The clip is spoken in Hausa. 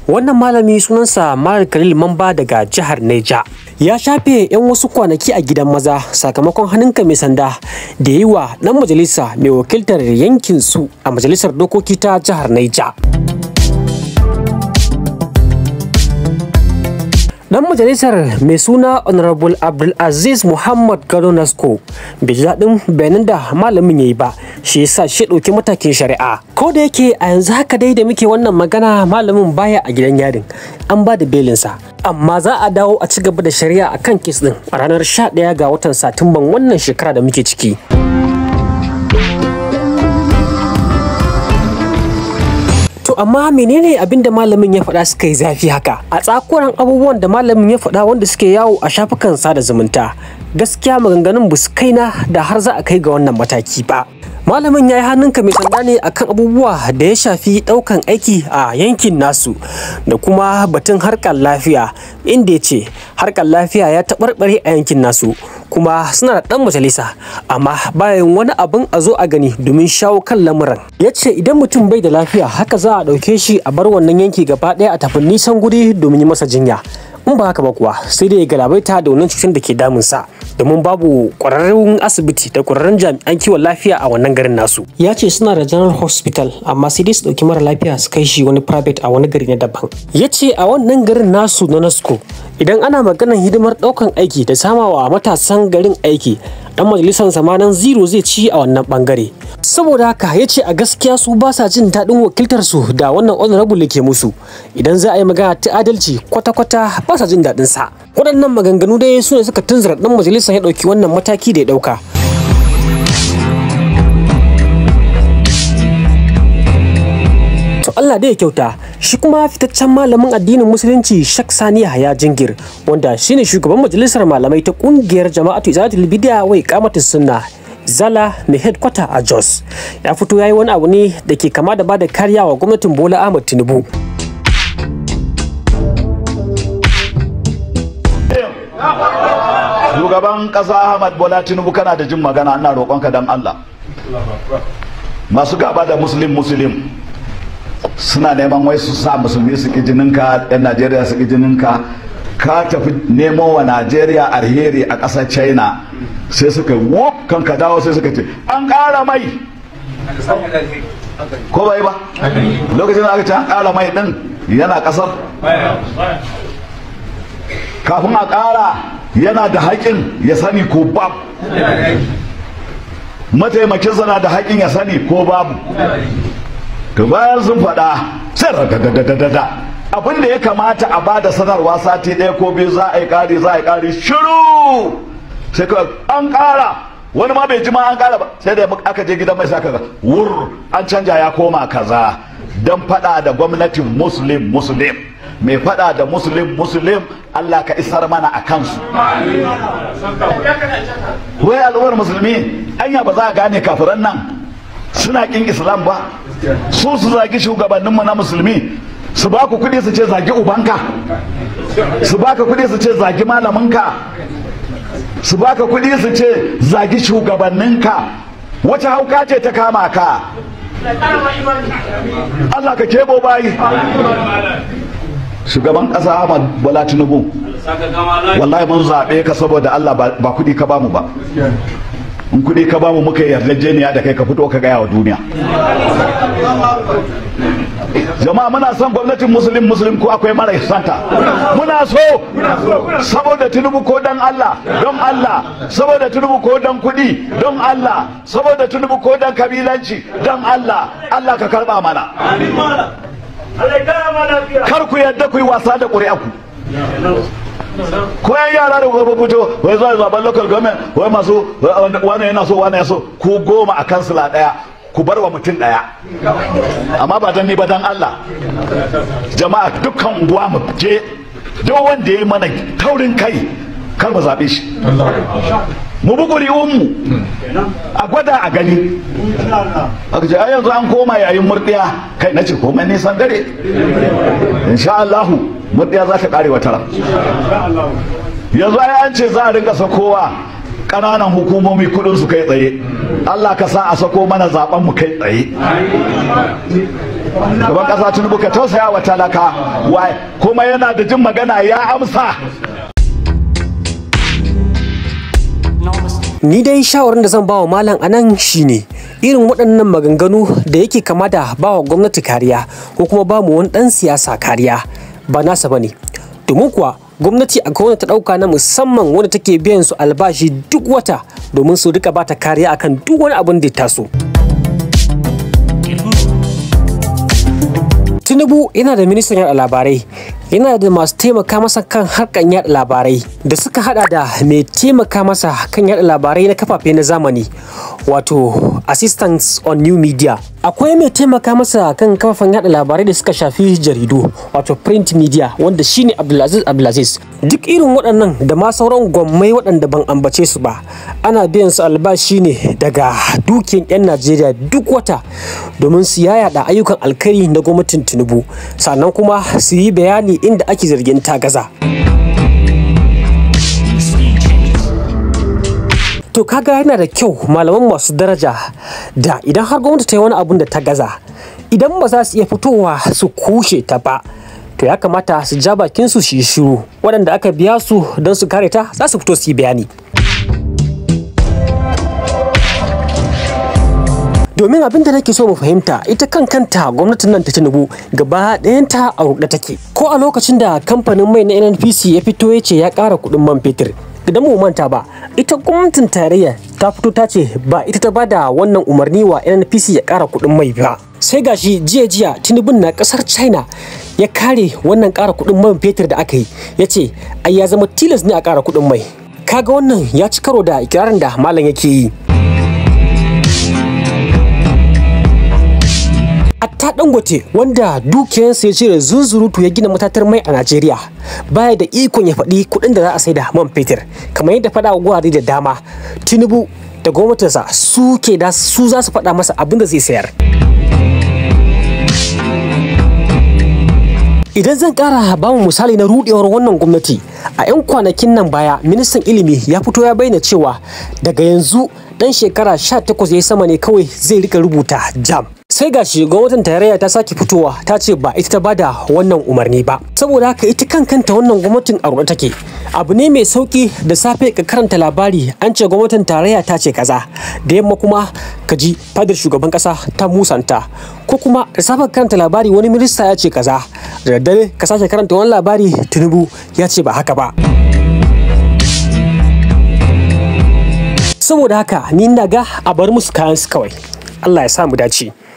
wannan malami sunansa Malam Khalil Mamba daga jihar Neja ya shafe 'yan wasu kwanaki a gidan maza sakamakon hannunka mai sanda da yi wa ɗan majalisa mai wakiltar yankin su a majalisar dokoki ta jihar Neja. Dan majalisar mai suna Honorable Abdulaziz Muhammad Gado Nasko bai ji daɗin bayanan da malamin ya yi ba shi yasa shi ɗauki matakin shari'a. Ko da yake a yanzu haka dai da muke wannan magana malamin baya a gidan yarin an ba da belinsa. Amma za a dawo a ci gaba da shari'a a kan kes ɗin a ranar 11 ga watan Satumban wannan shekara da muke ciki. To amma menene abin da malamin ya faɗa suka yi zafi haka? A tsakuran abubuwan da malamin ya faɗa wanda suke yawo a shafukan sada zumunta. Gaskiya maganganun ba su kaina da har za a kai ga wannan mataki ba. Malamin ya yi hannunka mai sanda ne akan abubuwa da ya shafi ɗaukan aiki a yankin nasu da kuma batun harkar lafiya inda ya ce harkar lafiya ya taɓarɓare a yankin nasu kuma suna da ɗan majalisa amma bayan wani abin a zo a gani domin shawo kan lamuran ya ce idan mutum bai da lafiya haka za a ɗauke shi a bar wannan yanki gaba ɗaya a tafi nisan guri domin yi masa jinya in ba haka ba kuwa sai dai ya galabaita da wannan cutar da ke damunsa domin babu ƙwararrun asibiti da ƙwararrun jami'an kiwon lafiya a wannan garin nasu ya ce suna da general hospital amma sai dai su ɗauki mara lafiya su kai shi wani private a wani gari na daban ya ce a wannan garin nasu na nasco idan ana maganar hidimar ɗaukan aiki da samawa matasan garin aiki dan majalisar zamanin zero zai ci a wannan bangare saboda haka ya ce a gaskiya su ba sa jin daɗin wakiltar su da wannan honorable ke musu idan za a yi magana ta adalci kwata-kwata ba sa jin daɗin sa waɗannan maganganu dai su ne suka tunzura dan majalisar ya ɗauki wannan mataki da ya ɗauka to Allah dai ya kyauta shi kuma fitaccen malamin addinin musulunci Shak Sani Yahaya Jingir wanda shine shugaban majalisar malamai ta kungiyar Jama'atu Izalatul Bid'a wai Qamatus Sunna Zala mai headquarter a Jos ya fito yayi wani abu ne da ke kama da bada kariya wa gwamnatin Bola Ahmed Tinubu shugaban ƙasa ahmad bola tinubu kana da jin magana ina roƙonka don allah masu gaba da muslim muslim suna neman wai su sa musulmi su ki jininka yan najeriya su ki jininka ka tafi nemo wa najeriya alheri a ƙasar china sai suka wo kan ka dawo sai suka ce an ƙara mai ko bai ba lokacin da aka ce an ƙara mai din yana ƙasar kafin a ƙara yana da haƙin ya sani ko babu mataimakinsa na da haƙin ya sani ko babu to bayan sun faɗa sai ragadadadada abin da ya kamata a ba da sanarwa sati ɗaya ko biyu za a yi ƙari za a yi ƙari shiru sai ka an ƙara wani ma bai ji ma an ƙara ba sai da aka je gidan mai saka ga wur an canja ya koma kaza don faɗa da gwamnatin muslim muslim mai faɗa da muslim muslim Allah ka isar mana a kansu wai al'ummar musulmi anya ba za a gane kafiran nan suna kin islam ba su su zagi shugabanninmu na musulmi su ba ku kuɗi su ce zagi ubanka su ba ka kuɗi su ce zagi malaminka su ba ka kuɗi su ce zagi shugabanninka wace hauka ce ta kama ka Allah ka kebo bayi shugaban ƙasa Ahmad Bola Tinubu wallahi mun zaɓe ka saboda Allah ba kuɗi ka bamu ba in kuɗi ka bamu muka yarjejeniya da kai ka fito ka gaya wa duniya jama'a muna son gwamnatin musulun musulun ko akwai mara santa muna so saboda tunubu ko dan Allah don Allah saboda tunubu ko dan kudi don Allah saboda tunubu ko dan kabilanci don Allah Allah ka karba mana kar ku yadda ku yi wasa da ƙuri'aku ko yan yara da gobe fito wai zuwa zaben local government wai masu wani yana so wani ya so ku goma a kansila daya ku bar wa mutum daya amma ba dan ni ba dan Allah jama'a dukkan unguwa mu je duk wanda ya yi mana taurin kai kar mu zaɓe shi mu bi ƙuri'unmu a gwada a gani aka ce ai yanzu an koma yayin murɗiya kai na ce komai nisan dare insha Allahu murɗiya za ta ƙare wata ran yanzu ai an ce za a rinka sakowa ƙananan hukumomi kudin su kai tsaye Allah ka sa a sako mana zaben mu kai tsaye gaban ƙasa tinubu ka tausaya wa talaka kuma yana da jin magana ya amsa ni dai shawarar da zan bawa malam anan shine irin waɗannan maganganu da yake kama da bawa gwamnati kariya ko kuma ba mu wani ɗan siyasa kariya ba nasa bane domin kuwa gwamnati a wanda ta ɗauka na musamman wanda take biyan su albashi duk wata domin su rika bata kariya akan duk wani abin da ya taso tinubu yana da ministan yada labarai yana da masu taimaka masa kan harkan yada labarai da suka hada da mai taimaka masa kan yada labarai na kafafe na zamani wato assistance on new media akwai mai taimaka masa kan kafafen yada labarai da suka shafi jaridu wato print media wanda shine abdulaziz abdulaziz duk irin waɗannan da ma sauran gwammai waɗanda ban ambace su ba ana biyan su albashi ne daga dukiyan 'yan najeriya duk wata domin su yayada ayyukan alkhairi na gwamnatin tinubu sannan kuma su yi bayani inda ake zargin ta gaza to kaga yana da kyau malaman masu daraja da idan har gwamnati ta yi wani abun da ta gaza idan ba za su iya fitowa su kushe ta ba to ya kamata su ja bakin su shi shiru waɗanda aka biya su don su kare ta za su fito su yi bayani domin abin da nake so mu fahimta ita kan kanta gwamnatin nan ta tinubu gaba ɗayanta a ruɗe take ko a lokacin da kamfanin mai na nnpc ya fito ya ce ya ƙara kuɗin man fetur idan mu manta ba ita gwamnatin tarayya ta fito ta ce ba ita ta bada wannan umarni wa nnpc ya ƙara kuɗin mai ba sai gashi jiya jiya tinubun na ƙasar china ya kare wannan ƙara kuɗin man fetur da aka yi ya ce ai ya zama tilas ne a ƙara kuɗin mai kaga wannan ya ci karo da ikirarin da malam yake yi Atta Dangote wanda dukiyarsa ya cire zunzurutu ya gina matatar mai a Najeriya baya da ikon ya faɗi kuɗin da za a sai da man fetur kamar yadda faɗa wa gurare da dama Tinubu da gwamnatinsa su ke da su za su faɗa masa abin da zai sayar. Idan zan ƙara ba mu misali na rudewar wannan gwamnati a 'yan kwanakin nan baya ministan ilimi ya fito ya bayyana cewa daga yanzu dan shekara 18 ya sama ne kawai zai rika rubuta jam. sai gashi gwamnatin tarayya ta sake fitowa ta ce ba ita ta bada wannan umarni ba saboda haka ita kan kanta wannan gwamnatin a ruɗe take abu ne mai sauki da safe ka karanta labari an ce gwamnatin tarayya ta ce kaza da yamma kuma ka ji fadar shugaban kasa ta musanta ko kuma da safe ka karanta labari wani minista ya ce kaza da daddare ka sake karanta wani labari tinubu ya ce ba haka ba saboda haka ni na ga a bar musu kayan su kawai Allah ya sa mu dace